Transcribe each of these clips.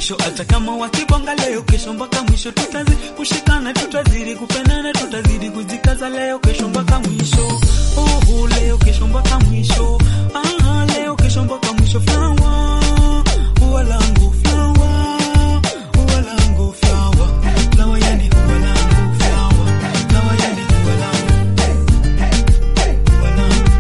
mwisho. Hata kama wakibonga leo, kesho mpaka mwisho tutazidi kushikana, tutazidi kupendana, tutazidi kujikaza leo, kesho mpaka mwisho. Oh, oh, leo kesho mpaka mwisho. Ah, leo kesho mpaka mwisho. Flower, ua langu flower, ua langu flower, flower yani ua langu flower, flower yani ua langu, ua langu.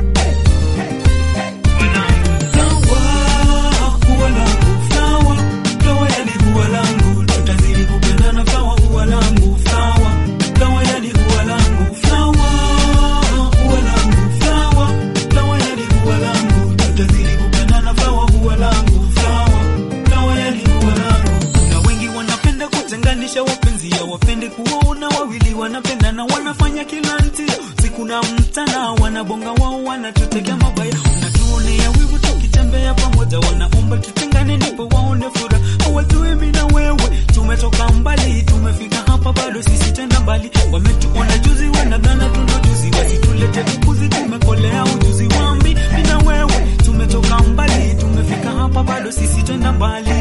wapenzi ya wapende kuwaona wawili wanapendana wanafanya kila ntia siku na mtana wanabonga wao wanatutekea mabaya unatuonea wivu tukitembea pamoja wanaomba tutengane ndipo waone furaha hawajui mimi na wewe tumetoka mbali tumefika hapa bado sisi tenda mbali wametuona juzi wanadhana tuna juzi wasitulete ukuzi tumekolea ujuzi wambi mimi na wewe tumetoka mbali tumefika hapa bado sisi tenda mbali